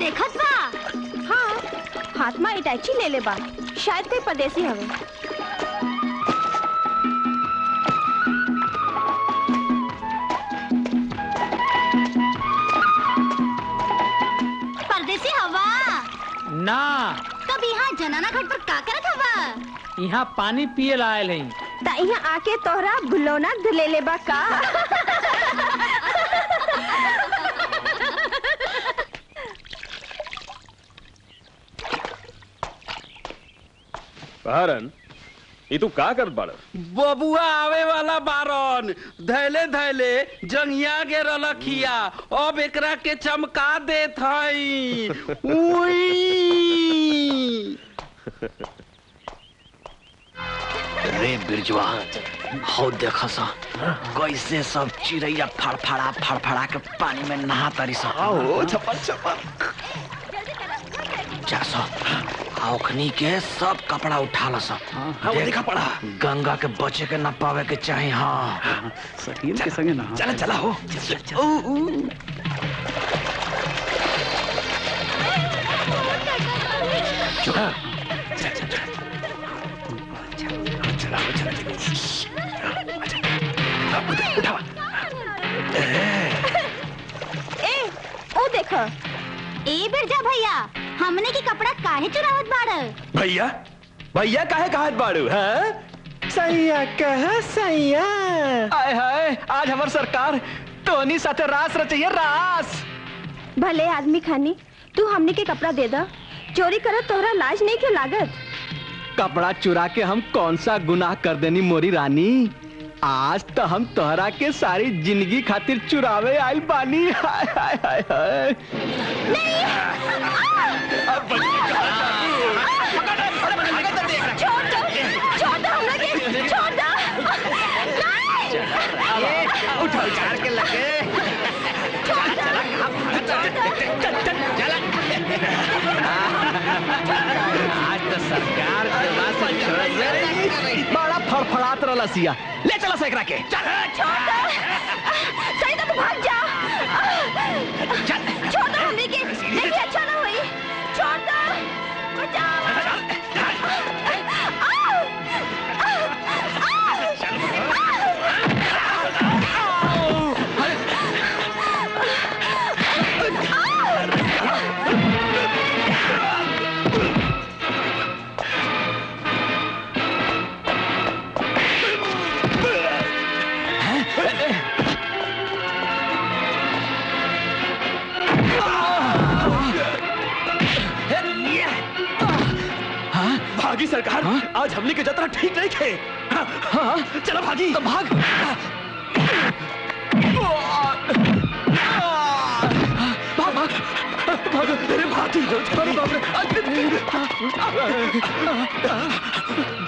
देखत बा हाँ हाथ में इटाची ले ले बा शायद कोई परदेसी हवे परदेसी हवा ना तब यहाँ जनाना घाट पर का करत हवा यहाँ पानी पिए लायल हई ता यहाँ आके तोहरा बुलौना ले ले बा का भारन ये तू का कर बाड़ बबुआ आवे वाला बारन धैले धैले जंगिया के रलखिया अब एकरा के चमका देत हई उई रे बिरजुआ हो देखा सा कैसे सब चिड़ैया फड़फड़ा फड़फड़ा के पानी में नहा तारी सा आओ छपल छपल जा सा औखनी के सब कपड़ा उठा ला सा हाँ वो देखा पड़ा गंगा के बचे के न पावे के चाहे हाँ सही के संगे ना चला चला हो ए ओ देखो ए बिरजा भैया हमने के कपड़ा काहे चुरावत बाड़ भैया भैया काहे कहत बाड़ू हैं सैया कह सैया आय हाय आज हमार सरकार टोनी साथे रास रचैया रास भले आदमी खानी तू हमने के कपड़ा दे दा चोरी करत तोहरा लाज नहीं क्यों लागत कपड़ा चुरा के हम कौन सा गुनाह कर देनी मोरी रानी आज तो हम तोहरा के सारी जिंदगी खातिर चुरावे आइल बानी हाय हाय हाय हाय छोड़ दो छोड़ दो हमरा के छोड़ दो नहीं उठा उछाड़ के लगे आज तो सरकार के बात से छोड़ दे बड़ा फड़फड़ात रहला सिया ले चला से एकरा के चल छोड़ दो सही तो तू भाग जा छोड़ दो हमने के देखिए अच्छा ना हुई छोड़ दो बचाओ आओ! भागी सरकार आज हमने के जतरा ठीक नहीं थे हाँ, हाँ, चलो भागी तो भाग भाग भाग भागो तेरे भागी अरे बाप रे